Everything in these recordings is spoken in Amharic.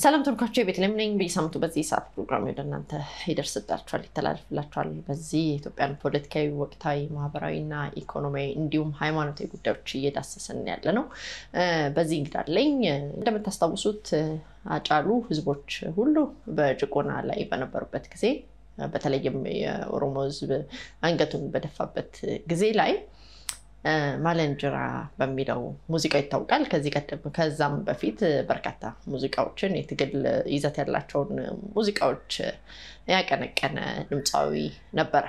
ሰላም ተመልካቾች፣ የቤተልሔም ነኝ። በየሳምንቱ በዚህ ሰዓት ፕሮግራም ወደ እናንተ ይደርስላችኋል፣ ይተላለፍላችኋል። በዚህ የኢትዮጵያን ፖለቲካዊ፣ ወቅታዊ፣ ማህበራዊና ኢኮኖሚያዊ እንዲሁም ሃይማኖታዊ ጉዳዮች እየዳሰስን ያለ ነው። በዚህ እንግዳ አለኝ። እንደምታስታውሱት አጫሉ ህዝቦች ሁሉ በጭቆና ላይ በነበሩበት ጊዜ በተለይም የኦሮሞ ህዝብ አንገቱን በደፋበት ጊዜ ላይ ማለንጅራ በሚለው ሙዚቃው ይታወቃል። ከዚህ ቀደም ከዛም በፊት በርካታ ሙዚቃዎችን የትግል ይዘት ያላቸውን ሙዚቃዎች ያቀነቀነ ድምፃዊ ነበረ።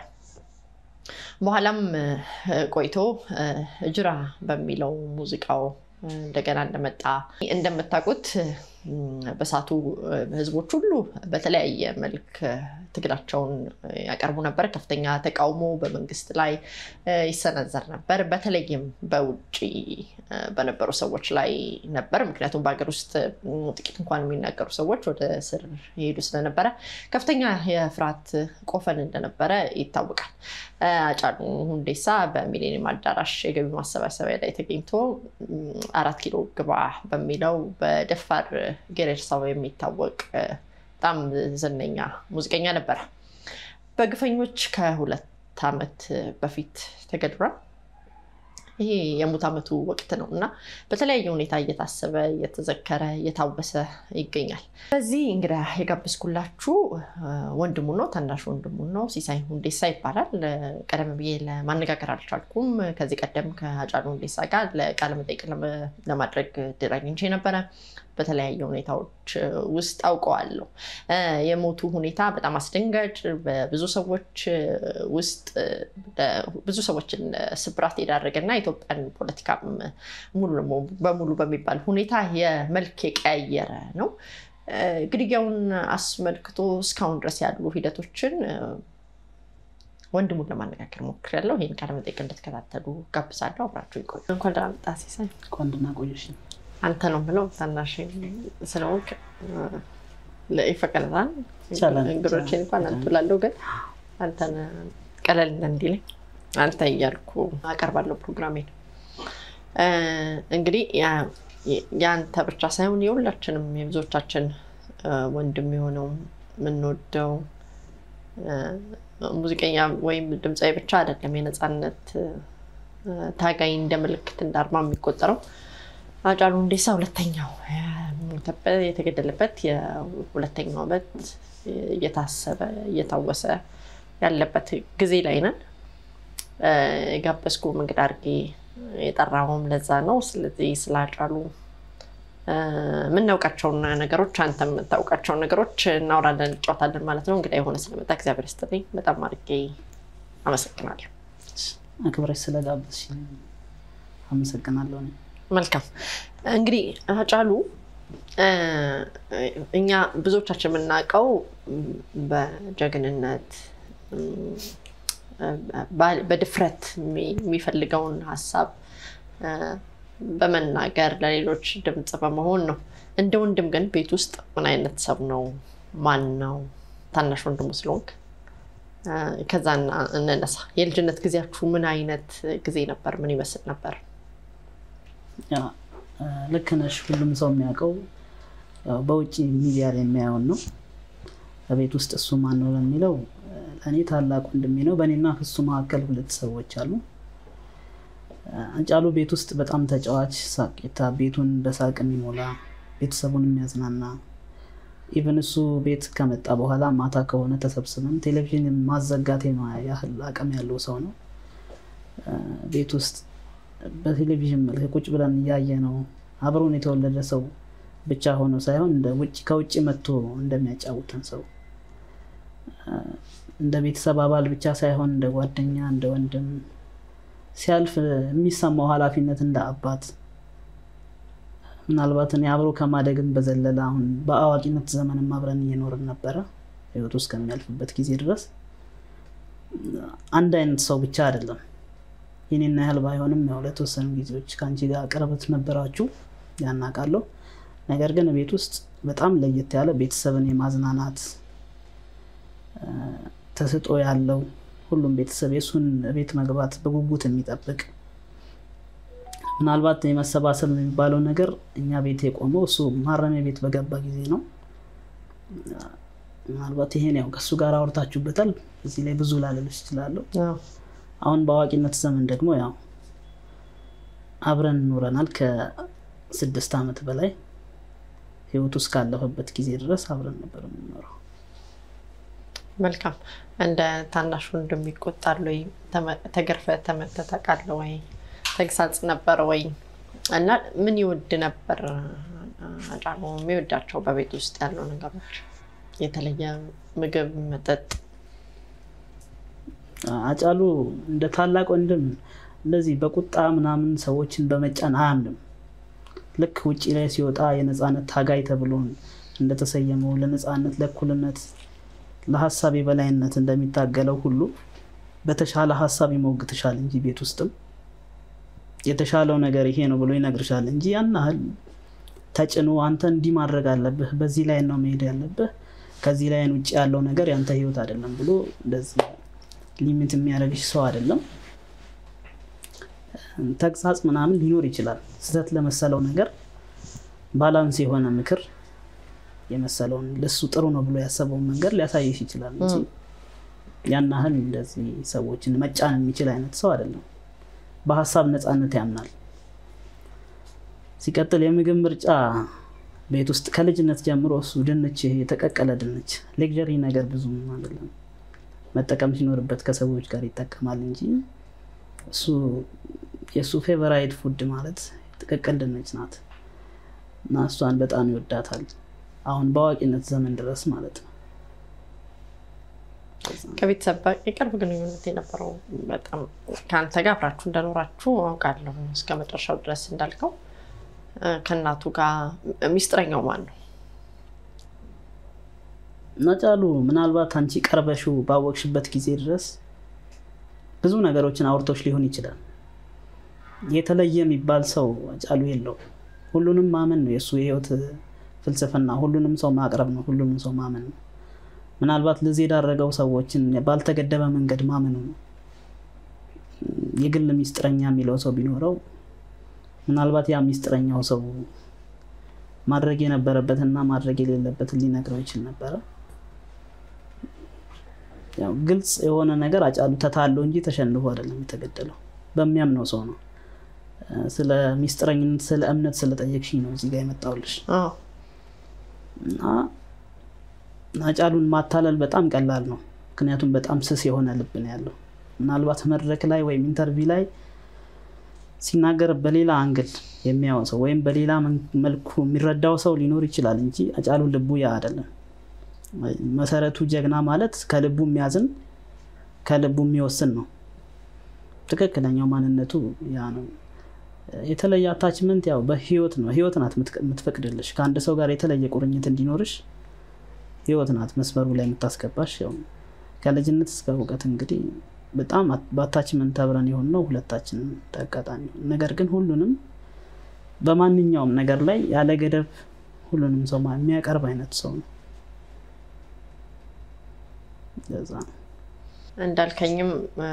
በኋላም ቆይቶ ጅራ በሚለው ሙዚቃው እንደገና እንደመጣ እንደምታውቁት በሳቱ ህዝቦች ሁሉ በተለያየ መልክ ትግላቸውን ያቀርቡ ነበር። ከፍተኛ ተቃውሞ በመንግስት ላይ ይሰነዘር ነበር። በተለይም በውጭ በነበሩ ሰዎች ላይ ነበር። ምክንያቱም በሀገር ውስጥ ጥቂት እንኳን የሚናገሩ ሰዎች ወደ እስር ይሄዱ ስለነበረ ከፍተኛ የፍርሃት ቆፈን እንደነበረ ይታወቃል። አጫሉ ሁንዴሳ በሚሌኒየም አዳራሽ የገቢ ማሰባሰቢያ ላይ ተገኝቶ አራት ኪሎ ግባ በሚለው በደፋር ጌሬርሳው የሚታወቅ በጣም ዝነኛ ሙዚቀኛ ነበረ። በግፈኞች ከሁለት ዓመት በፊት ተገድሏል። ይሄ የሙት ዓመቱ ወቅት ነው እና በተለያየ ሁኔታ እየታሰበ እየተዘከረ እየታወሰ ይገኛል። በዚህ እንግዳ የጋበዝኩላችሁ ወንድሙ ነው፣ ታናሽ ወንድሙ ነው። ሲሳይ ሁንዴሳ ይባላል። ቀደም ብዬ ለማነጋገር አልቻልኩም። ከዚህ ቀደም ከአጫሉ ሁንዴሳ ጋር ለቃለ መጠይቅ ለማድረግ እድል አግኝቼ ነበረ። በተለያየ ሁኔታዎች ውስጥ አውቀዋለሁ። የሞቱ ሁኔታ በጣም አስደንጋጭ፣ በብዙ ሰዎች ውስጥ ብዙ ሰዎችን ስብራት የዳረገና ኢትዮጵያን ፖለቲካም ሙሉ በሙሉ በሚባል ሁኔታ የመልክ የቀያየረ ነው። ግድያውን አስመልክቶ እስካሁን ድረስ ያሉ ሂደቶችን ወንድሙን ለማነጋገር ሞክሬያለሁ። ይህን ቃለ መጠይቅ እንድትከታተሉ ጋብዛለሁ። አብራችሁ ይቆዩ። እንኳን ደህና መጣህ ሲሳይ። እንኳን ደህና ቆየሽ። አንተ ነው ብለው ታናሽ ስለሆንክ ይፈቀድልሃል። እንግዶችን እንኳን አንቱላለሁ፣ ግን አንተን ቀለል እንዲለኝ አንተ እያልኩ አቀርባለሁ ፕሮግራሜን። እንግዲህ የአንተ ብቻ ሳይሆን የሁላችንም የብዙዎቻችን ወንድም የሆነው የምንወደው ሙዚቀኛ ወይም ድምፃዊ ብቻ አይደለም፣ የነፃነት ታጋይ እንደ ምልክት እንደ አርማ የሚቆጠረው አጫሉ ሁንዴሳ ሁለተኛው የተገደለበት የሁለተኛው ዓመት እየታሰበ እየታወሰ ያለበት ጊዜ ላይ ነን። የጋበዝኩ እንግዳ አድርጌ የጠራውም ለዛ ነው። ስለዚህ ስለ አጫሉ የምናውቃቸውን ነገሮች አንተ የምታውቃቸውን ነገሮች እናወራለን፣ እንጫወታለን ማለት ነው። እንግዳ የሆነ ስለመጣ እግዚአብሔር ይስጥልኝ። በጣም አድርጌ አመሰግናለሁ። አክብረሽ ስለጋበዝሽ አመሰግናለሁ። መልካም እንግዲህ አጫሉ እኛ ብዙዎቻችን የምናውቀው በጀግንነት በድፍረት የሚፈልገውን ሀሳብ በመናገር ለሌሎች ድምፅ በመሆን ነው። እንደ ወንድም ግን ቤት ውስጥ ምን አይነት ሰው ነው? ማን ነው? ታናሽ ወንድሙ ስለሆንክ ከዛ እንነሳ። የልጅነት ጊዜያችሁ ምን አይነት ጊዜ ነበር? ምን ይመስል ነበር? ልክ ነሽ። ሁሉም ሰው የሚያውቀው በውጭ ሚዲያ ላይ የሚያየውን ነው። በቤት ውስጥ እሱ ማን ነው ለሚለው ለእኔ ታላቅ ወንድሜ ነው። በእኔና እሱ መካከል ሁለት ሰዎች አሉ። አጫሉ ቤት ውስጥ በጣም ተጫዋች፣ ሳቄታ፣ ቤቱን በሳቅ የሚሞላ ቤተሰቡን የሚያዝናና ኢቨን እሱ ቤት ከመጣ በኋላ ማታ ከሆነ ተሰብስበን ቴሌቪዥን ማዘጋት ያህል አቅም ያለው ሰው ነው። ቤት ውስጥ በቴሌቪዥን መልክ ቁጭ ብለን እያየ ነው አብሮን የተወለደ ሰው ብቻ ሆኖ ሳይሆን ከውጭ መጥቶ እንደሚያጫውተን ሰው እንደ ቤተሰብ አባል ብቻ ሳይሆን እንደ ጓደኛ፣ እንደ ወንድም ሲያልፍ የሚሰማው ኃላፊነት እንደ አባት ምናልባት እኔ አብሮ ከማደግም በዘለለ አሁን በአዋቂነት ዘመንም አብረን እየኖርን ነበረ ህይወቱ እስከሚያልፍበት ጊዜ ድረስ አንድ አይነት ሰው ብቻ አይደለም። የኔና ያህል ባይሆንም ያው ለተወሰኑ ጊዜዎች ከአንቺ ጋር ቅርበት ነበራችሁ ያናቃለሁ። ነገር ግን ቤት ውስጥ በጣም ለየት ያለ ቤተሰብን የማዝናናት ተስጦ ያለው ሁሉም ቤተሰብ የእሱን ቤት መግባት በጉጉት የሚጠብቅ ምናልባት የመሰባሰብ የሚባለው ነገር እኛ ቤት የቆመው እሱ ማረሚያ ቤት በገባ ጊዜ ነው። ምናልባት ይሄን ያው ከእሱ ጋር አውርታችሁበታል። እዚህ ላይ ብዙ ላለልሽ እችላለሁ። አዎ። አሁን በአዋቂነት ዘመን ደግሞ ያው አብረን ኖረናል ከስድስት ዓመት በላይ ህይወቱ እስካለፈበት ጊዜ ድረስ አብረን ነበር የምንኖረው። መልካም። እንደ ታናሽ ወንድም ይቆጣል ወይ? ተመ- ተገርፈህ ተመተህ ታውቃለህ ወይ? ተግሳጽ ነበር ወይ? እና ምን ይወድ ነበር አጫሉ? የሚወዳቸው በቤት ውስጥ ያሉ ነገሮች የተለየ ምግብ፣ መጠጥ? አጫሉ እንደ ታላቅ ወንድም እንደዚህ በቁጣ ምናምን ሰዎችን በመጫን አያምንም። ልክ ውጭ ላይ ሲወጣ የነፃነት ታጋይ ተብሎ እንደተሰየመው ለነፃነት፣ ለእኩልነት፣ ለሀሳብ የበላይነት እንደሚታገለው ሁሉ በተሻለ ሀሳብ ይሞግትሻል እንጂ ቤት ውስጥም የተሻለው ነገር ይሄ ነው ብሎ ይነግርሻል እንጂ ያን ያህል ተጭኖ አንተ እንዲህ ማድረግ አለብህ፣ በዚህ ላይ ነው መሄድ ያለብህ፣ ከዚህ ላይን ውጭ ያለው ነገር ያንተ ህይወት አይደለም ብሎ እንደዚህ ሊሚት የሚያደርግሽ ሰው አይደለም። ተግሳጽ ምናምን ሊኖር ይችላል። ስህተት ለመሰለው ነገር ባላንስ የሆነ ምክር የመሰለውን ለሱ ጥሩ ነው ብሎ ያሰበውን መንገድ ሊያሳይሽ ይችላል እንጂ ያን ያህል እንደዚህ ሰዎችን መጫን የሚችል አይነት ሰው አይደለም። በሀሳብ ነፃነት ያምናል። ሲቀጥል የምግብ ምርጫ ቤት ውስጥ ከልጅነት ጀምሮ እሱ ድንች፣ ይሄ የተቀቀለ ድንች ሌግዠሪ ነገር ብዙም አይደለም መጠቀም ሲኖርበት ከሰዎች ጋር ይጠቀማል እንጂ እሱ የእሱ ፌቨራይት ፉድ ማለት ጥቅቅል ድንች ናት እና እሷን በጣም ይወዳታል። አሁን በአዋቂነት ዘመን ድረስ ማለት ነው። ከቤተሰብ ጋር የቅርብ ግንኙነት የነበረው በጣም ከአንተ ጋር አብራችሁ እንደኖራችሁ አውቃለሁ። እስከ መጨረሻው ድረስ እንዳልከው እ፣ ከእናቱ ጋር ሚስጥረኛው ማን ነው? አጫሉ ምናልባት አንቺ ቀርበሽው ባወቅሽበት ጊዜ ድረስ ብዙ ነገሮችን አውርቶች ሊሆን ይችላል። የተለየ የሚባል ሰው አጫሉ የለው። ሁሉንም ማመን ነው የእሱ የህይወት ፍልስፍና። ሁሉንም ሰው ማቅረብ ነው። ሁሉንም ሰው ማመን ነው። ምናልባት ለዚህ የዳረገው ሰዎችን ባልተገደበ መንገድ ማመኑ ነው። የግል ሚስጥረኛ የሚለው ሰው ቢኖረው ምናልባት ያ ሚስጥረኛው ሰው ማድረግ የነበረበትና ማድረግ የሌለበትን ሊነግረው ይችል ነበረ። ያው ግልጽ የሆነ ነገር አጫሉ ተታሎ እንጂ ተሸንፎ አይደለም የተገደለው። በሚያምነው ሰው ነው። እ፣ ስለ ሚስጥረኝነት፣ ስለ እምነት ስለጠየቅሽኝ ነው እዚህ ጋር የመጣሁልሽ። አዎ። እና አጫሉን ማታለል በጣም ቀላል ነው። ምክንያቱም በጣም ስስ የሆነ ልብ ነው ያለው። ምናልባት መድረክ ላይ ወይም ኢንተርቪው ላይ ሲናገር በሌላ አንግል የሚያየው ሰው ወይም በሌላ መን- መልኩ የሚረዳው ሰው ሊኖር ይችላል እንጂ አጫሉ ልቡ ያ አይደለም። መሰረቱ ጀግና ማለት ከልቡ የሚያዝን ከልቡ የሚወስን ነው። ትክክለኛው ማንነቱ ያ ነው። የተለየ አታችመንት ያው በህይወት ነው። ህይወት ናት የምትቀ- የምትፈቅድልሽ ከአንድ ሰው ጋር የተለየ ቁርኝት እንዲኖርሽ ህይወት ናት መስመሩ ላይ የምታስገባሽ። ያው ከልጅነት እስከ እውቀት እንግዲህ በጣም አት- በአታችመንት አብረን የሆን ነው ሁለታችንም ተጋጣሚ ሆን። ነገር ግን ሁሉንም በማንኛውም ነገር ላይ ያለ ገደብ ሁሉንም ሰው ማ- የሚያቀርብ አይነት ሰው ነው። ለዛ ነው እንዳልከኝም እ፣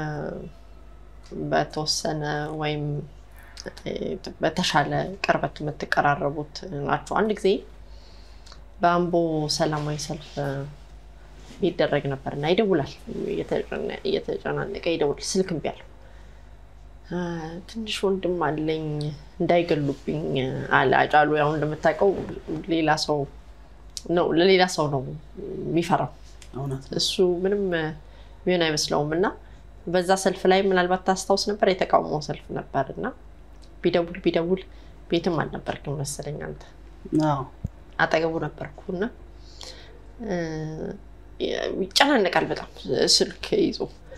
በተወሰነ ወይም እ፣ በተሻለ ቅርበት የምትቀራረቡት ናቸው። አንድ ጊዜ በአምቦ ሰላማዊ ሰልፍ እ፣ ይደረግ ነበር እና ይደውላል፣ እየተጨነ- እየተጨናነቀ ይደውላል። ስልክ እምቢ አለው። እ፣ ትንሽ ወንድም አለኝ እንዳይገሉብኝ አለ አጫሉ። ያው እንደምታውቀው ሌላ ሰው ነው ለሌላ ሰው ነው የሚፈራው እውነት ነው። እሱ ምንም እ፣ ሚሆን አይመስለውም እና በዛ ሰልፍ ላይ ምናልባት ታስታውስ ነበር የተቃውሞ ሰልፍ ነበር እና ቢደውል ቢደውል ቤትም አልነበርክም መሰለኝ አንተ አዎ አጠገቡ ነበርኩ እና እ፣ ይጨናነቃል በጣም ስልክ ይዞ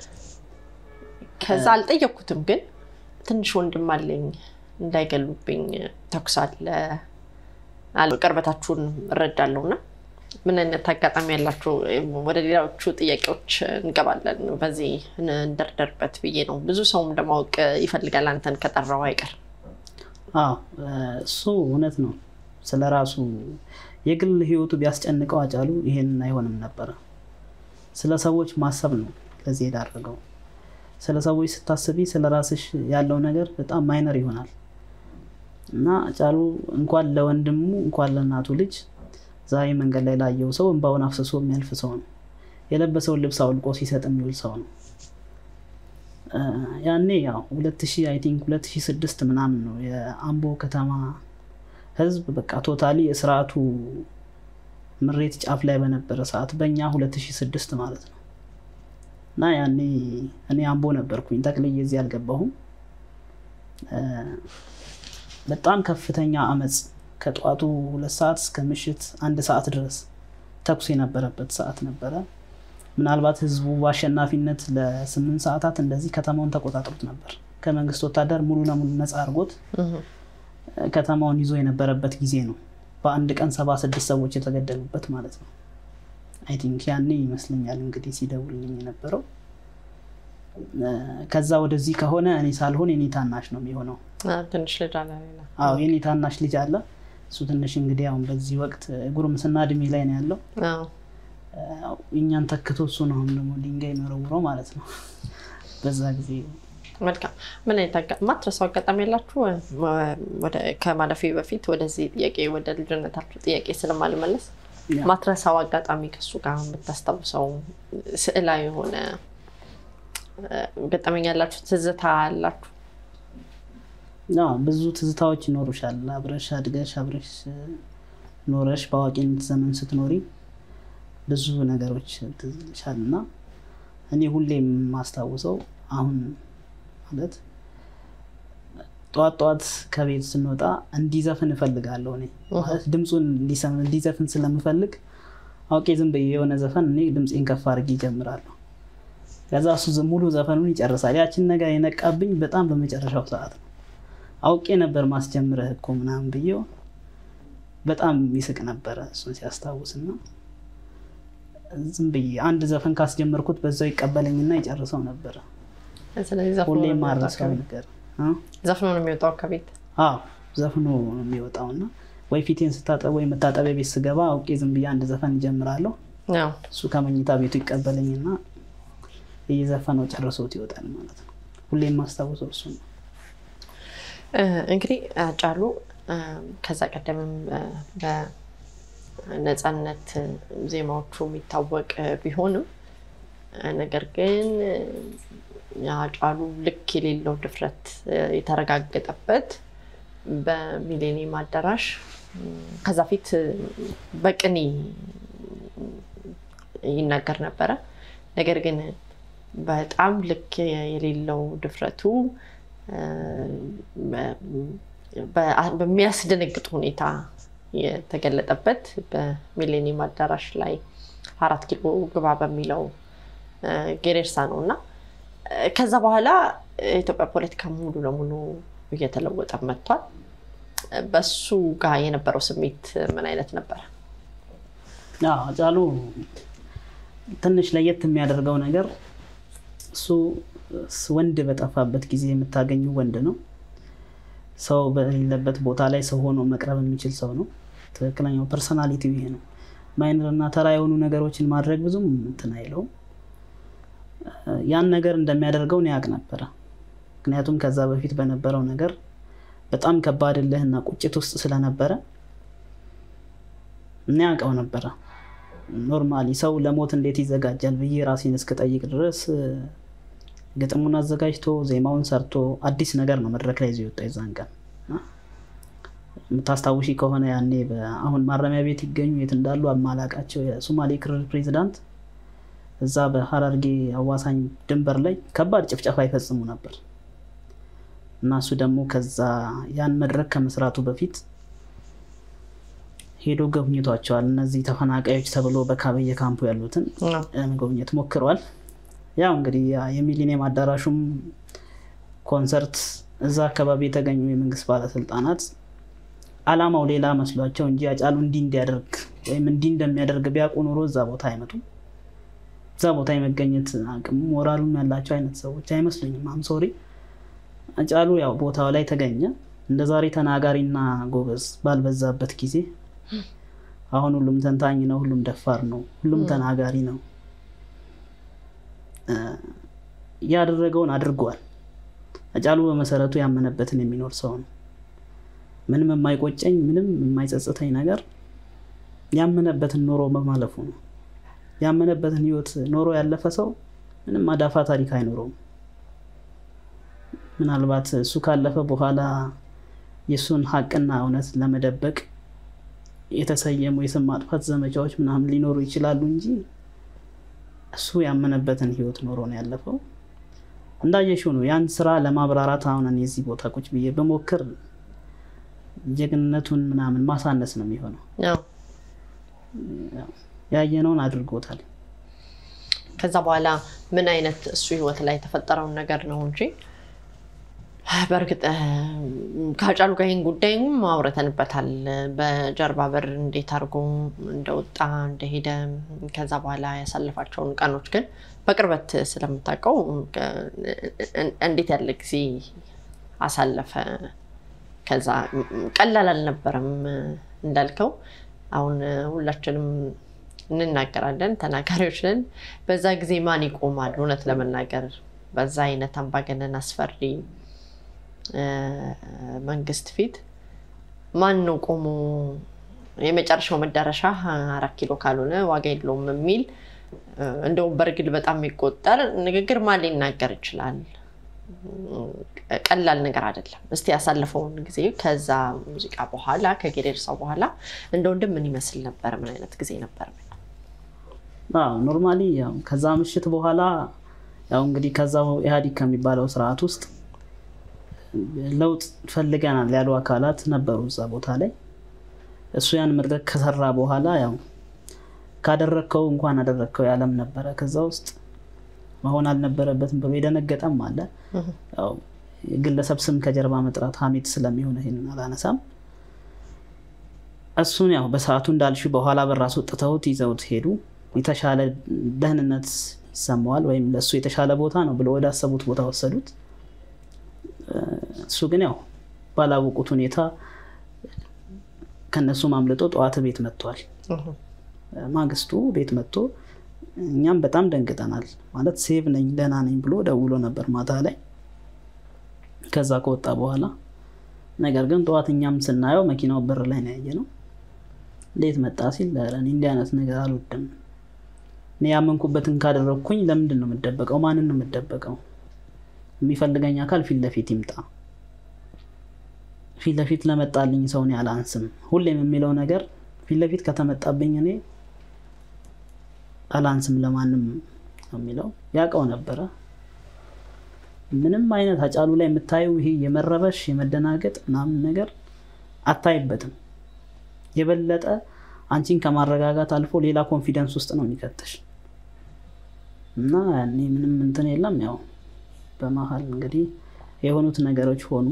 ከዛ አልጠየቅኩትም ግን ትንሽ ወንድም አለኝ እንዳይገሉብኝ ተኩስ አለ አለ። ቅርበታችሁን እረዳለሁ እና ምን አይነት አጋጣሚ ያላችሁ? ወደ ሌሎቹ ጥያቄዎች እንገባለን። በዚህ እንደርደርበት ብዬ ነው። ብዙ ሰውም ለማወቅ ይፈልጋል አንተን ከጠራው አይቀር። አዎ እሱ እውነት ነው። ስለ ራሱ የግል ህይወቱ ቢያስጨንቀው አጫሉ ይሄንን አይሆንም ነበረ። ስለ ሰዎች ማሰብ ነው ለዚህ የዳረገው። ስለ ሰዎች ስታስቢ ስለ ራስሽ ያለው ነገር በጣም ማይነር ይሆናል እና አጫሉ እንኳን ለወንድሙ እንኳን ለእናቱ ልጅ ዛሬ መንገድ ላይ ላየው ሰው እንባውን አፍስሶ የሚያልፍ ሰው ነው። የለበሰውን ልብስ አውልቆ ሲሰጥ የሚውል ሰው ነው። ያኔ ያው ሁለት ሺህ አይ ቲንክ ሁለት ሺህ ስድስት ምናምን ነው የአምቦ ከተማ ህዝብ በቃ ቶታሊ የስርዓቱ ምሬት ጫፍ ላይ በነበረ ሰዓት በእኛ ሁለት ሺህ ስድስት ማለት ነው እና ያኔ እኔ አምቦ ነበርኩኝ ጠቅልዬ እዚህ አልገባሁም። በጣም ከፍተኛ አመፅ ከጠዋቱ ሁለት ሰዓት እስከ ምሽት አንድ ሰዓት ድረስ ተኩስ የነበረበት ሰዓት ነበረ። ምናልባት ህዝቡ በአሸናፊነት ለስምንት ሰዓታት እንደዚህ ከተማውን ተቆጣጥሮት ነበር። ከመንግስት ወታደር ሙሉ ለሙሉ ነፃ አድርጎት ከተማውን ይዞ የነበረበት ጊዜ ነው። በአንድ ቀን ሰባ ስድስት ሰዎች የተገደሉበት ማለት ነው። አይ ቲንክ ያኔ ይመስለኛል እንግዲህ ሲደውልልኝ የነበረው። ከዛ ወደዚህ ከሆነ እኔ ሳልሆን የኔ ታናሽ ነው የሚሆነው። ትንሽ ልጅ አለ። አዎ የኔ ታናሽ ልጅ አለ። እሱ ትንሽ እንግዲህ አሁን በዚህ ወቅት ጉርምስና እድሜ ላይ ነው ያለው። እኛን ተክቶ እሱ ነው አሁን ደግሞ ድንጋይ መረውረው ማለት ነው። በዛ ጊዜ መልካም ምን አይነት ማትረሳው አጋጣሚ ያላችሁ? ከማለፌ በፊት ወደዚህ ጥያቄ ወደ ልጅነታችሁ ጥያቄ ስለማልመለስ ማትረሳው አጋጣሚ ከሱ ጋር የምታስታውሰው ስዕላዊ የሆነ ገጠመኝ ያላችሁ ትዝታ አላችሁ? ብዙ ትዝታዎች ይኖሩሻል። አብረሽ አድገሽ አብረሽ ኖረሽ በአዋቂነት ዘመን ስትኖሪ ብዙ ነገሮች ትዝ ይልሻል እና እኔ ሁሌም የማስታውሰው አሁን ማለት ጠዋት ጠዋት ከቤት ስንወጣ እንዲዘፍን እፈልጋለሁ። እኔ ማለት ድምፁን እንዲዘፍን ስለምፈልግ አውቄ ዝም ብዬ የሆነ ዘፈን እኔ ድምፄን ከፍ አድርጌ ይጀምራለሁ። ከዛ እሱ ሙሉ ዘፈኑን ይጨርሳል። ያችን ነገር የነቃብኝ በጣም በመጨረሻው ሰዓት ነው። አውቄ ነበር ማስጀምረህ እኮ ምናምን ብዬው በጣም ይስቅ ነበረ እሱን ሲያስታውስና ዝም ብዬ አንድ ዘፈን ካስጀመርኩት በዛው ይቀበለኝና ይጨርሰው ነበረ። ሁሌ ማረሰው ነገር ዘፍኖ ነው የሚወጣው ከቤት አዎ ዘፍኖ ነው የሚወጣው እና ወይ ፊቴን ስታጠብ ወይ መታጠቢያ ቤት ስገባ አውቄ ዝም ብዬ አንድ ዘፈን እጀምራለሁ። እሱ ከመኝታ ቤቱ ይቀበለኝና እየዘፈነው ጨርሶት ይወጣል ማለት ነው። ሁሌ የማስታውሰው እሱ ነው። እንግዲህ ጫሉ ከዛ ቀደምም በነፃነት ዜማዎቹ የሚታወቅ ቢሆንም ነገር ግን የሀጫሉ ልክ የሌለው ድፍረት የተረጋገጠበት በሚሌኒየም አዳራሽ ከዛ ፊት በቅኔ ይናገር ነበረ። ነገር ግን በጣም ልክ የሌለው ድፍረቱ በሚያስደነግጥ ሁኔታ የተገለጠበት በሚሌኒየም አዳራሽ ላይ አራት ኪሎ ግባ በሚለው ጌሬርሳ ነው እና ከዛ በኋላ የኢትዮጵያ ፖለቲካ ሙሉ ለሙሉ እየተለወጠ መጥቷል። በሱ ጋር የነበረው ስሜት ምን አይነት ነበረ? ሃጫሉ ትንሽ ለየት የሚያደርገው ነገር እሱ ወንድ በጠፋበት ጊዜ የምታገኙ ወንድ ነው። ሰው በሌለበት ቦታ ላይ ሰው ሆኖ መቅረብ የሚችል ሰው ነው። ትክክለኛው ፐርሰናሊቲ ይሄ ነው። ማይነር እና ተራ የሆኑ ነገሮችን ማድረግ ብዙም እንትን አይለውም። ያን ነገር እንደሚያደርገው እኔ ያውቅ ነበረ። ምክንያቱም ከዛ በፊት በነበረው ነገር በጣም ከባድ እልህና ቁጭት ውስጥ ስለነበረ እኔ ያውቀው ነበረ። ኖርማሊ ሰው ለሞት እንዴት ይዘጋጃል ብዬ ራሴን እስክጠይቅ ድረስ ግጥሙን አዘጋጅቶ ዜማውን ሰርቶ አዲስ ነገር ነው መድረክ ላይ ይዞ የወጣ የዛን ቀን የምታስታውሺ ከሆነ ያኔ አሁን ማረሚያ ቤት ይገኙ የት እንዳሉ አማላቃቸው የሶማሌ ክልል ፕሬዚዳንት እዛ በሀረርጌ አዋሳኝ ድንበር ላይ ከባድ ጭፍጨፋ ይፈጽሙ ነበር እና እሱ ደግሞ ከዛ ያን መድረክ ከመስራቱ በፊት ሄዶ ጎብኝቷቸዋል። እነዚህ ተፈናቃዮች ተብሎ በካበየ ካምፑ ያሉትን መጎብኘት ሞክረዋል። ያው እንግዲህ የሚሊኒየም አዳራሹም ኮንሰርት እዛ አካባቢ የተገኙ የመንግስት ባለስልጣናት አላማው ሌላ መስሏቸው እንጂ ሃጫሉ እንዲህ እንዲያደርግ ወይም እንዲህ እንደሚያደርግ ቢያውቁ ኖሮ እዛ ቦታ አይመጡም። እዛ ቦታ የመገኘት አቅሙ ሞራሉም ያላቸው አይነት ሰዎች አይመስሉኝም። አም ሶሪ ሃጫሉ ያው ቦታው ላይ ተገኘ። እንደ ዛሬ ተናጋሪና ጎበዝ ባልበዛበት ጊዜ አሁን ሁሉም ተንታኝ ነው፣ ሁሉም ደፋር ነው፣ ሁሉም ተናጋሪ ነው። ያደረገውን አድርጓል። ሃጫሉ በመሰረቱ ያመነበትን የሚኖር ሰው ነው። ምንም የማይቆጨኝ ምንም የማይጸጽተኝ ነገር ያመነበትን ኖሮ በማለፉ ነው። ያመነበትን ህይወት ኖሮ ያለፈ ሰው ምንም አዳፋ ታሪክ አይኖረውም። ምናልባት እሱ ካለፈ በኋላ የእሱን ሀቅና እውነት ለመደበቅ የተሰየሙ የስም ማጥፋት ዘመቻዎች ምናምን ሊኖሩ ይችላሉ እንጂ እሱ ያመነበትን ህይወት ኖሮ ነው ያለፈው። እንዳየሽው ነው። ያን ስራ ለማብራራት አሁን እኔ እዚህ ቦታ ቁጭ ብዬ በሞክር ጀግንነቱን ምናምን ማሳነስ ነው የሚሆነው። ያየነውን አድርጎታል። ከዛ በኋላ ምን አይነት እሱ ህይወት ላይ የተፈጠረውን ነገር ነው እንጂ በእርግጥ ከሀጫሉ ጋር ይህን ጉዳይም አውርተንበታል። በጀርባ በር እንዴት አድርጎ እንደወጣ እንደሄደ፣ ከዛ በኋላ ያሳለፋቸውን ቀኖች ግን በቅርበት ስለምታውቀው እንዴት ያለ ጊዜ አሳለፈ። ከዛ ቀላል አልነበረም እንዳልከው። አሁን ሁላችንም እንናገራለን፣ ተናጋሪዎች ነን። በዛ ጊዜ ማን ይቆማል? እውነት ለመናገር በዛ አይነት አምባገነን አስፈሪ መንግስት ፊት ማን ነው ቆሞ የመጨረሻው መዳረሻ አራት ኪሎ ካልሆነ ዋጋ የለውም የሚል እንደውም በእርግል በጣም የሚቆጠር ንግግር ማን ሊናገር ይችላል? ቀላል ነገር አይደለም። እስቲ ያሳለፈውን ጊዜ ከዛ ሙዚቃ በኋላ ከጌሬርሳ በኋላ እንደ ወንድም ምን ይመስል ነበር? ምን አይነት ጊዜ ነበር? ኖርማሊ ከዛ ምሽት በኋላ ያው እንግዲህ ከዛው ኢህአዲግ ከሚባለው ስርዓት ውስጥ ለውጥ ፈልገናል ያሉ አካላት ነበሩ እዛ ቦታ ላይ። እሱ ያን መድረክ ከሰራ በኋላ ያው ካደረግከው እንኳን አደረግከው ያለም ነበረ ከዛ ውስጥ መሆን አልነበረበትም ብሎ የደነገጠም አለ። ግለሰብ ስም ከጀርባ መጥራት ሀሜት ስለሚሆን ይሄንን አላነሳም። እሱን ያው በሰዓቱ እንዳልሽ በኋላ በራሱ ወጥተውት ይዘውት ሄዱ። የተሻለ ደህንነት ይሰማዋል ወይም ለእሱ የተሻለ ቦታ ነው ብሎ ወዳሰቡት ቦታ ወሰዱት። እሱ ግን ያው ባላወቁት ሁኔታ ከነሱ ማምልጦ ጠዋት ቤት መጥቷል። ማግስቱ ቤት መጥቶ እኛም በጣም ደንግጠናል። ማለት ሴቭ ነኝ ደህና ነኝ ብሎ ደውሎ ነበር ማታ ላይ ከዛ ከወጣ በኋላ ነገር ግን ጠዋት እኛም ስናየው መኪናው በር ላይ ነው ያየነው። እንዴት መጣ ሲል እኔ እንዲህ አይነት ነገር አልወድም፣ እኔ ያመንኩበትን ካደረግኩኝ ለምንድን ነው የምደበቀው? ማንን ነው የምደበቀው? የሚፈልገኝ አካል ፊት ለፊት ይምጣ። ፊት ለፊት ለመጣልኝ ሰውን አላንስም። ሁሌም የሚለው ነገር ፊት ለፊት ከተመጣብኝ እኔ አላንስም ለማንም ነው የሚለው። ያውቀው ነበረ። ምንም አይነት አጫሉ ላይ የምታየው ይሄ የመረበሽ የመደናገጥ ምናምን ነገር አታይበትም። የበለጠ አንቺን ከማረጋጋት አልፎ ሌላ ኮንፊደንስ ውስጥ ነው የሚከተሽ እና ያኔ ምንም እንትን የለም። ያው በመሀል እንግዲህ የሆኑት ነገሮች ሆኑ።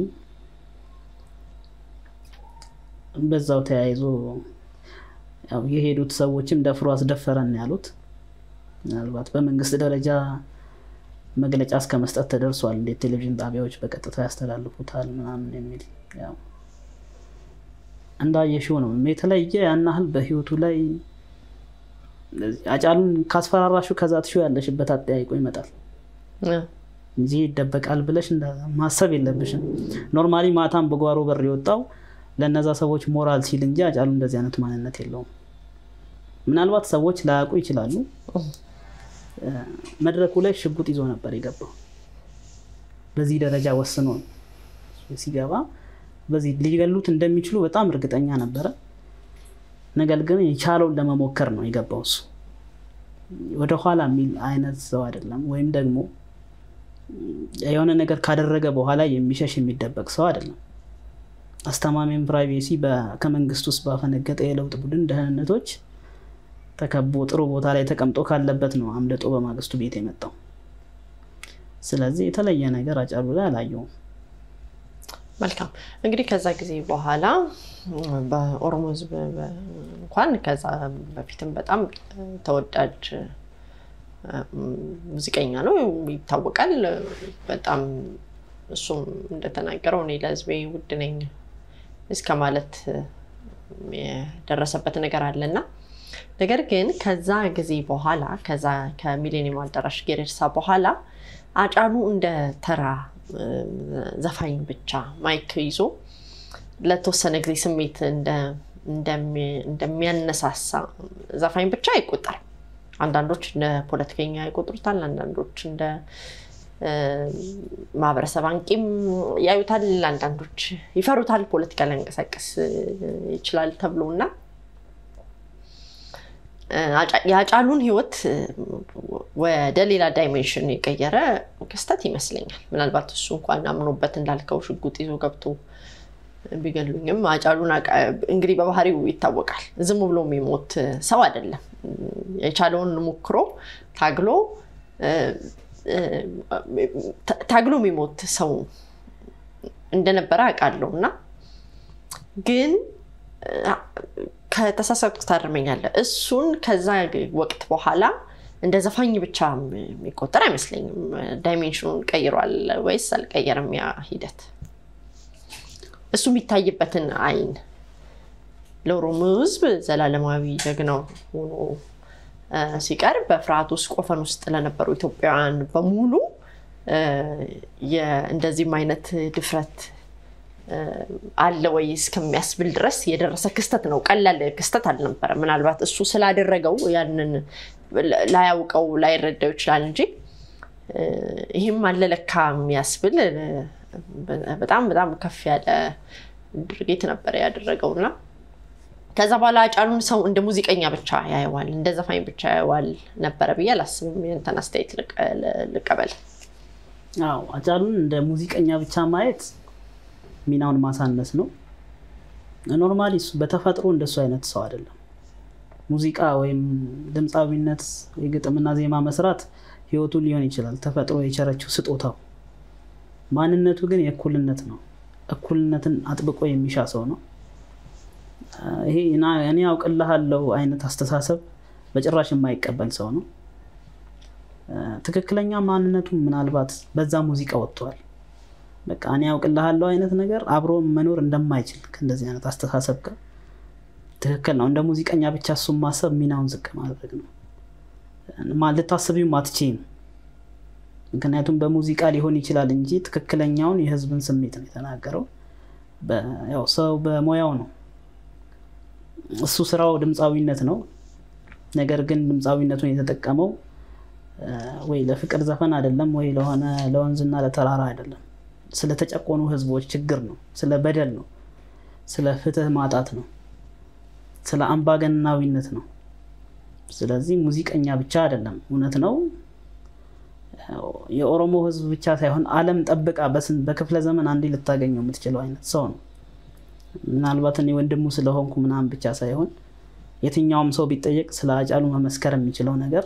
በዛው ተያይዞ ያው የሄዱት ሰዎችም ደፍሮ አስደፈረን ያሉት ምናልባት በመንግስት ደረጃ መግለጫ እስከ መስጠት ተደርሷል። እንዴት ቴሌቪዥን ጣቢያዎች በቀጥታ ያስተላልፉታል ምናምን የሚል ያው እንዳየሽው ነው። የተለየ ያን ያህል በህይወቱ ላይ አጫሉን ካስፈራራሹ ከዛ ትሹ ያለሽበት አጠያይቆ ይመጣል እንጂ ይደበቃል ብለሽ ማሰብ የለብሽም። ኖርማሊ ማታም በጓሮ በር የወጣው ለእነዛ ሰዎች ሞራል ሲል እንጂ አጫሉ እንደዚህ አይነት ማንነት የለውም። ምናልባት ሰዎች ላያውቁ ይችላሉ። መድረኩ ላይ ሽጉጥ ይዞ ነበር የገባው። በዚህ ደረጃ ወስኖ ሲገባ በዚህ ሊገሉት እንደሚችሉ በጣም እርግጠኛ ነበረ። ነገር ግን የቻለውን ለመሞከር ነው የገባው። እሱ ወደኋላ የሚል አይነት ሰው አይደለም። ወይም ደግሞ የሆነ ነገር ካደረገ በኋላ የሚሸሽ የሚደበቅ ሰው አይደለም። አስተማሚም ፕራይቬሲ ከመንግስት ውስጥ ባፈነገጠ የለውጥ ቡድን ደህንነቶች ተከቦ ጥሩ ቦታ ላይ ተቀምጦ ካለበት ነው አምልጦ በማግስቱ ቤት የመጣው። ስለዚህ የተለየ ነገር አጫሉ ላይ አላየውም። መልካም እንግዲህ ከዛ ጊዜ በኋላ በኦሮሞ ሕዝብ እንኳን ከዛ በፊትም በጣም ተወዳጅ ሙዚቀኛ ነው፣ ይታወቃል። በጣም እሱም እንደተናገረው እኔ ለሕዝቤ ውድ ነኝ እስከ ማለት የደረሰበት ነገር አለና ነገር ግን ከዛ ጊዜ በኋላ ከዛ ከሚሌኒየም አዳራሽ ጌሬርሳ በኋላ አጫሉ እንደ ተራ ዘፋኝ ብቻ ማይክ ይዞ ለተወሰነ ጊዜ ስሜት እንደ እንደሚያነሳሳ ዘፋኝ ብቻ አይቆጠርም። አንዳንዶች እንደ ፖለቲከኛ ይቆጥሩታል፣ አንዳንዶች እንደ ማህበረሰብ አንቂም ያዩታል፣ አንዳንዶች ይፈሩታል። ፖለቲካ ሊያንቀሳቀስ ይችላል ተብሎ እና የአጫሉን ህይወት ወደ ሌላ ዳይሜንሽን የቀየረ ክስተት ይመስለኛል። ምናልባት እሱ እንኳን አምኖበት እንዳልከው ሽጉጥ ይዞ ገብቶ ቢገሉኝም አጫሉን እንግዲህ በባህሪው ይታወቃል። ዝም ብሎ የሚሞት ሰው አይደለም። የቻለውን ሞክሮ ታግሎ ታግሎ የሚሞት ሰው እንደነበረ አውቃለሁ እና ግን ከተሳሳትኩ ታርመኛለህ። እሱን ከዛ ወቅት በኋላ እንደ ዘፋኝ ብቻ የሚቆጠር አይመስለኝም። ዳይሜንሽኑን ቀይሯል ወይስ አልቀየረም? ያ ሂደት እሱ የሚታይበትን አይን ለኦሮሞ ሕዝብ ዘላለማዊ ጀግናው ሆኖ ሲቀርብ በፍርሃት ውስጥ ቆፈን ውስጥ ለነበሩ ኢትዮጵያውያን በሙሉ እንደዚህም አይነት ድፍረት አለ ወይ እስከሚያስብል ድረስ የደረሰ ክስተት ነው። ቀላል ክስተት አልነበረ። ምናልባት እሱ ስላደረገው ያንን ላያውቀው ላይረዳው ይችላል እንጂ ይህም አለ ለካ የሚያስብል በጣም በጣም ከፍ ያለ ድርጊት ነበረ ያደረገው እና ከዛ በኋላ አጫሉን ሰው እንደ ሙዚቀኛ ብቻ ያየዋል፣ እንደ ዘፋኝ ብቻ ያየዋል ነበረ ብዬ አላስብም። የእንትን አስተያየት ልቀበል። አዎ አጫሉን እንደ ሙዚቀኛ ብቻ ማየት ሚናውን ማሳነስ ነው። ኖርማሊ እሱ በተፈጥሮ እንደሱ አይነት ሰው አይደለም። ሙዚቃ ወይም ድምፃዊነት የግጥምና ዜማ መስራት ህይወቱ ሊሆን ይችላል፣ ተፈጥሮ የቸረችው ስጦታው። ማንነቱ ግን የእኩልነት ነው። እኩልነትን አጥብቆ የሚሻ ሰው ነው። ይሄ እኔ ያውቅልሃለው አይነት አስተሳሰብ በጭራሽ የማይቀበል ሰው ነው። ትክክለኛ ማንነቱ ምናልባት በዛ ሙዚቃ ወጥቷል። በቃ እኔ ያውቅልሃለው አይነት ነገር አብሮ መኖር እንደማይችል ከእንደዚህ አይነት አስተሳሰብ ጋር ትክክል ነው። እንደ ሙዚቀኛ ብቻ እሱን ማሰብ ሚናውን ዝቅ ማድረግ ነው። ልታስቢውም አትችይም። ምክንያቱም በሙዚቃ ሊሆን ይችላል እንጂ ትክክለኛውን የህዝብን ስሜት ነው የተናገረው። ያው ሰው በሙያው ነው። እሱ ስራው ድምፃዊነት ነው። ነገር ግን ድምፃዊነቱን የተጠቀመው ወይ ለፍቅር ዘፈን አይደለም፣ ወይ ለሆነ ለወንዝና ለተራራ አይደለም። ስለተጨቆኑ ህዝቦች ችግር ነው። ስለ በደል ነው። ስለ ፍትህ ማጣት ነው። ስለ አምባገነናዊነት ነው። ስለዚህ ሙዚቀኛ ብቻ አይደለም። እውነት ነው የኦሮሞ ህዝብ ብቻ ሳይሆን ዓለም ጠብቃ በክፍለ ዘመን አንዴ ልታገኘው የምትችለው አይነት ሰው ነው። ምናልባት እኔ ወንድሙ ስለሆንኩ ምናምን ብቻ ሳይሆን የትኛውም ሰው ቢጠየቅ ስለ አጫሉ መመስከር የሚችለው ነገር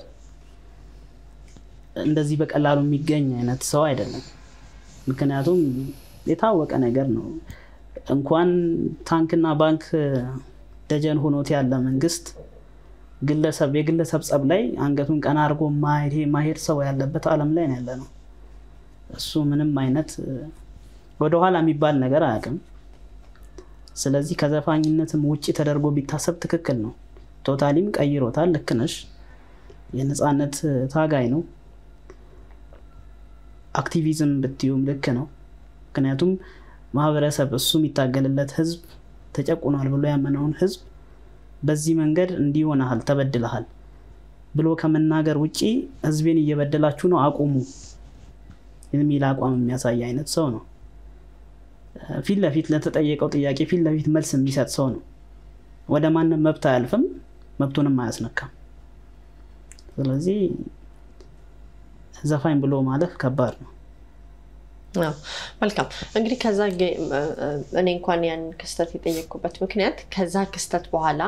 እንደዚህ በቀላሉ የሚገኝ አይነት ሰው አይደለም። ምክንያቱም የታወቀ ነገር ነው። እንኳን ታንክና ባንክ ደጀን ሆኖት ያለ መንግስት ግለሰብ የግለሰብ ጸብ ላይ አንገቱን ቀና አድርጎ ማሄድ ሰው ያለበት ዓለም ላይ ነው ያለ ነው። እሱ ምንም አይነት ወደኋላ የሚባል ነገር አያውቅም። ስለዚህ ከዘፋኝነትም ውጭ ተደርጎ ቢታሰብ ትክክል ነው። ቶታሊም ቀይሮታል። ልክ ነሽ። የነፃነት ታጋይ ነው። አክቲቪዝም ብትዩም ልክ ነው። ምክንያቱም ማህበረሰብ እሱ የሚታገልለት ህዝብ ተጨቁኗል ብሎ ያመነውን ህዝብ በዚህ መንገድ እንዲህ ሆነሃል፣ ተበድለሃል ብሎ ከመናገር ውጭ ህዝቤን እየበደላችሁ ነው አቁሙ የሚል አቋም የሚያሳይ አይነት ሰው ነው። ፊት ለፊት ለተጠየቀው ጥያቄ ፊት ለፊት መልስ የሚሰጥ ሰው ነው። ወደ ማንም መብት አያልፍም፣ መብቱንም አያስነካም። ስለዚህ ዘፋኝ ብሎ ማለፍ ከባድ ነው። መልካም እንግዲህ ከዛ እኔ እንኳን ያን ክስተት የጠየቅኩበት ምክንያት ከዛ ክስተት በኋላ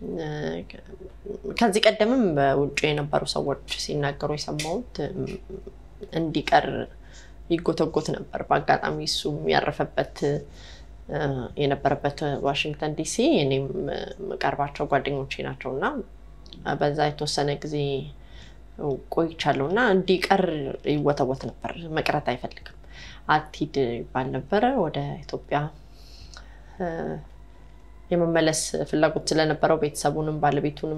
ከዚህ ቀደምም በውጭ የነበሩ ሰዎች ሲናገሩ የሰማሁት እንዲቀር ይጎተጎት ነበር። በአጋጣሚ እሱም ያረፈበት የነበረበት ዋሽንግተን ዲሲ እኔም የምቀርባቸው ጓደኞቼ ናቸው እና በዛ የተወሰነ ጊዜ ቆይቻለሁ እና እንዲቀር ይወተወት ነበር። መቅረት አይፈልግም አትሂድ ይባል ነበረ። ወደ ኢትዮጵያ የመመለስ ፍላጎት ስለነበረው ቤተሰቡንም ባለቤቱንም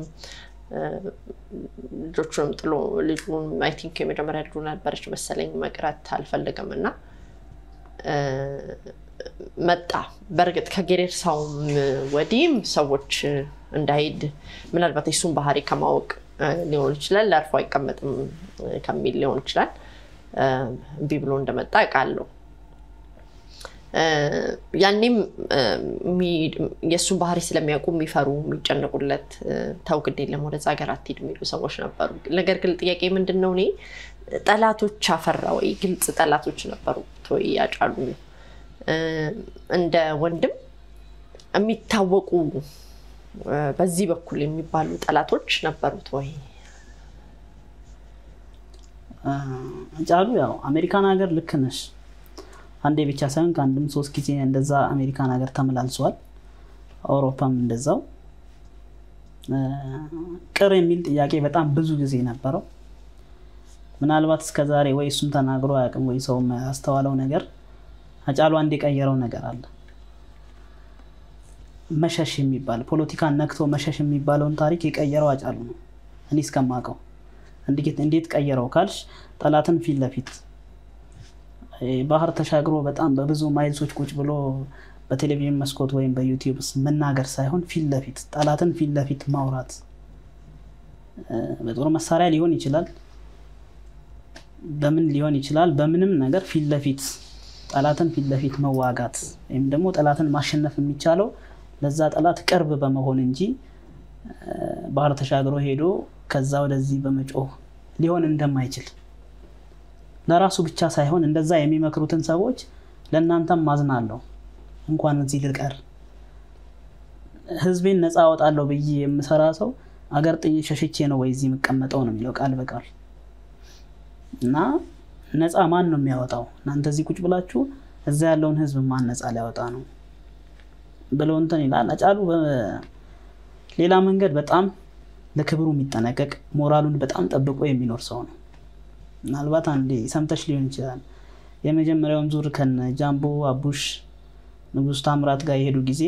ልጆቹንም ጥሎ ልጁን አይ ቲንክ የመጀመሪያ ልጁ ነበረች መሰለኝ መቅረት አልፈለገም እና መጣ። በእርግጥ ከጌሬርሳውም ወዲህም ሰዎች እንዳይሄድ ምናልባት የሱን ባህሪ ከማወቅ ሊሆን ይችላል፣ ለአርፎ አይቀመጥም ከሚል ሊሆን ይችላል እምቢ ብሎ እንደመጣ አውቃለሁ። ያኔም የእሱን ባህሪ ስለሚያውቁ የሚፈሩ የሚጨነቁለት ተው ግድ የለም ወደዛ ሀገር አትሄድ የሚሉ ሰዎች ነበሩ። ነገር ግን ጥያቄ ምንድን ነው እኔ ጠላቶች አፈራ ወይ? ግልጽ ጠላቶች ነበሩት ወይ? ያጫሉ እንደ ወንድም የሚታወቁ በዚህ በኩል የሚባሉ ጠላቶች ነበሩት ወይ? አጫሉ ያው አሜሪካን ሀገር ልክ ነሽ። አንዴ ብቻ ሳይሆን ከአንድም ሶስት ጊዜ እንደዛ አሜሪካን ሀገር ተመላልሷል። አውሮፓም እንደዛው ቅር የሚል ጥያቄ በጣም ብዙ ጊዜ ነበረው። ምናልባት እስከዛሬ ወይ እሱም ተናግሮ አያውቅም ወይ ሰው ያስተዋለው ነገር አጫሉ አንድ የቀየረው ነገር አለ። መሸሽ የሚባል ፖለቲካን ነክቶ መሸሽ የሚባለውን ታሪክ የቀየረው አጫሉ ነው እኔ እስከማውቀው። እንዴት ቀየረው ካልሽ ጠላትን ፊት ለፊት ባህር ተሻግሮ በጣም በብዙ ማይልሶች ቁጭ ብሎ በቴሌቪዥን መስኮት ወይም በዩቲዩብ መናገር ሳይሆን ፊት ለፊት ጠላትን ፊት ለፊት ማውራት በጦር መሳሪያ ሊሆን ይችላል፣ በምን ሊሆን ይችላል። በምንም ነገር ፊት ለፊት ጠላትን ፊት ለፊት መዋጋት ወይም ደግሞ ጠላትን ማሸነፍ የሚቻለው ለዛ ጠላት ቅርብ በመሆን እንጂ ባህር ተሻግሮ ሄዶ ከዛ ወደዚህ በመጮህ ሊሆን እንደማይችል ለራሱ ብቻ ሳይሆን እንደዛ የሚመክሩትን ሰዎች ለእናንተም ማዝናለሁ፣ እንኳን እዚህ ልቀር ህዝቤን ነፃ አወጣለሁ ብዬ የምሰራ ሰው አገር ጥዬ ሸሽቼ ነው ወይ እዚህ የምቀመጠው ነው የሚለው ቃል በቃል እና ነፃ ማን ነው የሚያወጣው? እናንተ እዚህ ቁጭ ብላችሁ እዛ ያለውን ህዝብ ማን ነፃ ሊያወጣ ነው ብለው እንትን ይላል። አጫሉ ሌላ መንገድ በጣም ለክብሩ የሚጠነቀቅ ሞራሉን በጣም ጠብቆ የሚኖር ሰው ነው። ምናልባት አንዴ ሰምተሽ ሊሆን ይችላል። የመጀመሪያውን ዙር ከነ ጃምቦ አቡሽ ንጉስ ታምራት ጋር የሄዱ ጊዜ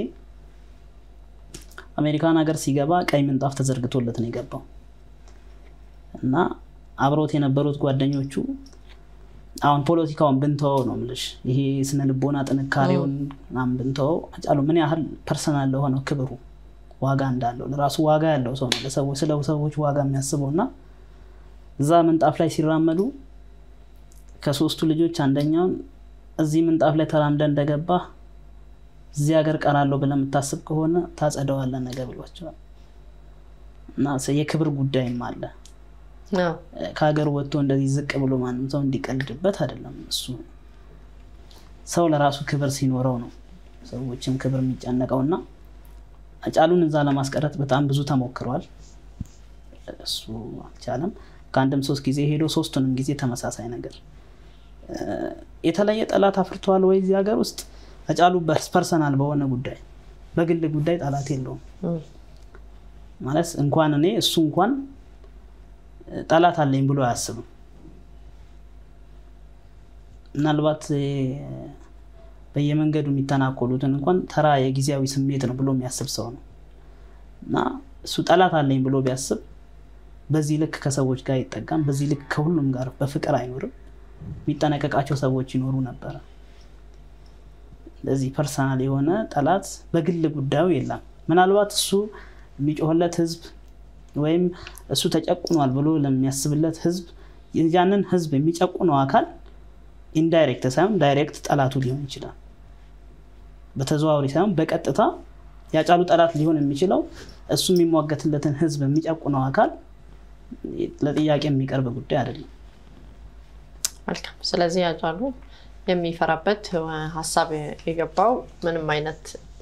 አሜሪካን ሀገር ሲገባ ቀይ ምንጣፍ ተዘርግቶለት ነው የገባው እና አብሮት የነበሩት ጓደኞቹ አሁን ፖለቲካውን ብንተወው ነው የምልሽ፣ ይሄ ስነ ልቦና ጥንካሬውን ምናምን ብንተወው አጫሉ ምን ያህል ፐርሰናል ለሆነው ክብሩ ዋጋ እንዳለው ለራሱ ዋጋ ያለው ሰው ነው። ለሰዎች ስለ ሰዎች ዋጋ የሚያስበው እና እዛ ምንጣፍ ላይ ሲራመዱ ከሶስቱ ልጆች አንደኛውን እዚህ ምንጣፍ ላይ ተራምደ እንደገባ እዚህ ሀገር ቀራለሁ ብለህ የምታስብ ከሆነ ታጸደዋለህ ነገ ብሏቸዋል። እና የክብር ጉዳይም አለ። ከሀገር ወጥቶ እንደዚህ ዝቅ ብሎ ማንም ሰው እንዲቀልድበት አይደለም። እሱ ሰው ለራሱ ክብር ሲኖረው ነው ሰዎችም ክብር የሚጨነቀው እና አጫሉን እዛ ለማስቀረት በጣም ብዙ ተሞክሯል። እሱ አልቻለም። ከአንድም ሶስት ጊዜ ሄዶ ሶስቱንም ጊዜ ተመሳሳይ ነገር። የተለየ ጠላት አፍርተዋል ወይ እዚህ ሀገር ውስጥ? አጫሉ ፐርሰናል በሆነ ጉዳይ በግል ጉዳይ ጠላት የለውም ማለት እንኳን እኔ እሱ እንኳን ጠላት አለኝ ብሎ አያስብም። ምናልባት በየመንገዱ የሚተናኮሉትን እንኳን ተራ የጊዜያዊ ስሜት ነው ብሎ የሚያስብ ሰው ነው እና እሱ ጠላት አለኝ ብሎ ቢያስብ በዚህ ልክ ከሰዎች ጋር አይጠጋም። በዚህ ልክ ከሁሉም ጋር በፍቅር አይኖርም። የሚጠነቀቃቸው ሰዎች ይኖሩ ነበረ። እንደዚህ ፐርሰናል የሆነ ጠላት በግል ጉዳዩ የለም። ምናልባት እሱ የሚጮህለት ህዝብ ወይም እሱ ተጨቁኗል ብሎ ለሚያስብለት ህዝብ ያንን ህዝብ የሚጨቁነው አካል ኢንዳይሬክት ሳይሆን ዳይሬክት ጠላቱ ሊሆን ይችላል። በተዘዋዋሪ ሳይሆን በቀጥታ ያጫሉ ጠላት ሊሆን የሚችለው እሱ የሚሟገትለትን ህዝብ የሚጨቁነው አካል ለጥያቄ የሚቀርብ ጉዳይ አይደለም። መልካም። ስለዚህ ያጫሉ የሚፈራበት ሀሳብ የገባው ምንም አይነት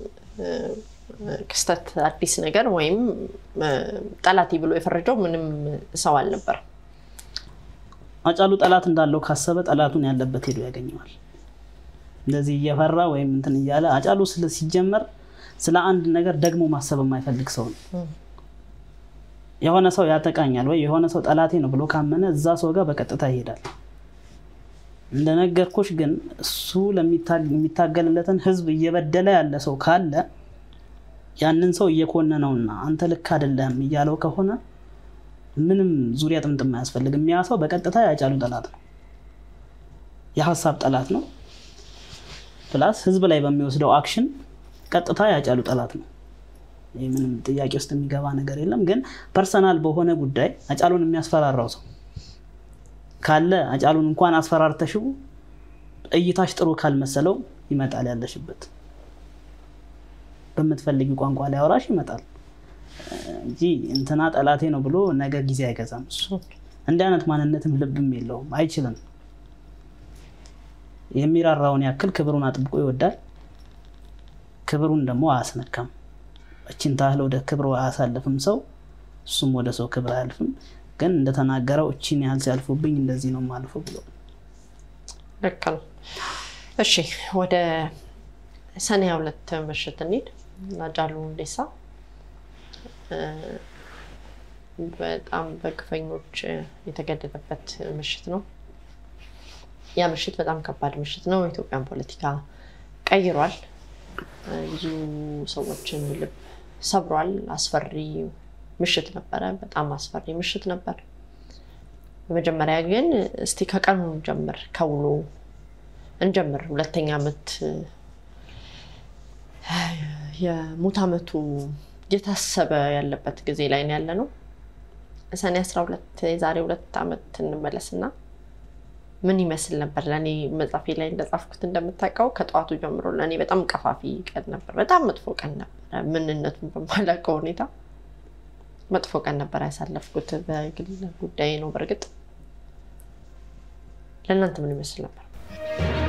ክስተት አዲስ ነገር ወይም ጠላቴ ብሎ የፈረጀው ምንም ሰው አልነበረም። አጫሉ ጠላት እንዳለው ካሰበ ጠላቱን ያለበት ሄዶ ያገኘዋል። እንደዚህ እየፈራ ወይም እንትን እያለ አጫሉ ሲጀመር ስለ አንድ ነገር ደግሞ ማሰብ የማይፈልግ ሰው ነው። የሆነ ሰው ያጠቃኛል ወይ የሆነ ሰው ጠላቴ ነው ብሎ ካመነ እዛ ሰው ጋር በቀጥታ ይሄዳል። እንደነገርኩሽ ግን እሱ የሚታገልለትን ህዝብ እየበደለ ያለ ሰው ካለ ያንን ሰው እየኮነነውና አንተ ልክ አይደለም እያለው ከሆነ ምንም ዙሪያ ጥምጥም አያስፈልግም። ያ ሰው በቀጥታ ያጫሉ ጠላት ነው፣ የሀሳብ ጠላት ነው። ፕላስ ህዝብ ላይ በሚወስደው አክሽን ቀጥታ ያጫሉ ጠላት ነው። ይህ ምንም ጥያቄ ውስጥ የሚገባ ነገር የለም። ግን ፐርሰናል በሆነ ጉዳይ አጫሉን የሚያስፈራራው ሰው ካለ አጫሉን እንኳን አስፈራርተሽው እይታሽ ጥሩ ካልመሰለው ይመጣል ያለሽበት በምትፈልጊ ቋንቋ ላይ አውራሽ ይመጣል እንጂ እንትና ጠላቴ ነው ብሎ ነገ ጊዜ አይገዛም። እሱ እንዲህ አይነት ማንነትም ልብም የለውም፣ አይችልም። የሚራራውን ያክል ክብሩን አጥብቆ ይወዳል። ክብሩን ደግሞ አያስነካም። እችን ታህል ወደ ክብሩ አያሳልፍም ሰው፣ እሱም ወደ ሰው ክብር አያልፍም። ግን እንደተናገረው እችን ያህል ሲያልፉብኝ እንደዚህ ነው የማልፈው ብሎ ልክ ነው። እሺ ወደ ሰኔ ሁለት ምሽት እንሂድ። ሃጫሉ ሁንዴሳ በጣም በግፈኞች የተገደለበት ምሽት ነው። ያ ምሽት በጣም ከባድ ምሽት ነው። የኢትዮጵያን ፖለቲካ ቀይሯል። ብዙ ሰዎችን ልብ ሰብሯል። አስፈሪ ምሽት ነበረ። በጣም አስፈሪ ምሽት ነበር። በመጀመሪያ ግን እስቲ ከቀኑ እንጀምር፣ ከውሎ እንጀምር። ሁለተኛ ዓመት የሙት ዓመቱ እየታሰበ ያለበት ጊዜ ላይ ነው ያለ ነው። ሰኔ አስራ ሁለት የዛሬ ሁለት ዓመት እንመለስና ምን ይመስል ነበር? ለእኔ መጽሐፌ ላይ እንደጻፍኩት እንደምታውቀው ከጠዋቱ ጀምሮ ለእኔ በጣም ቀፋፊ ቀን ነበር። በጣም መጥፎ ቀን ነበረ። ምንነቱን በማላውቀው ሁኔታ መጥፎ ቀን ነበር ያሳለፍኩት። በግል ጉዳይ ነው። በእርግጥ ለእናንተ ምን ይመስል ነበር?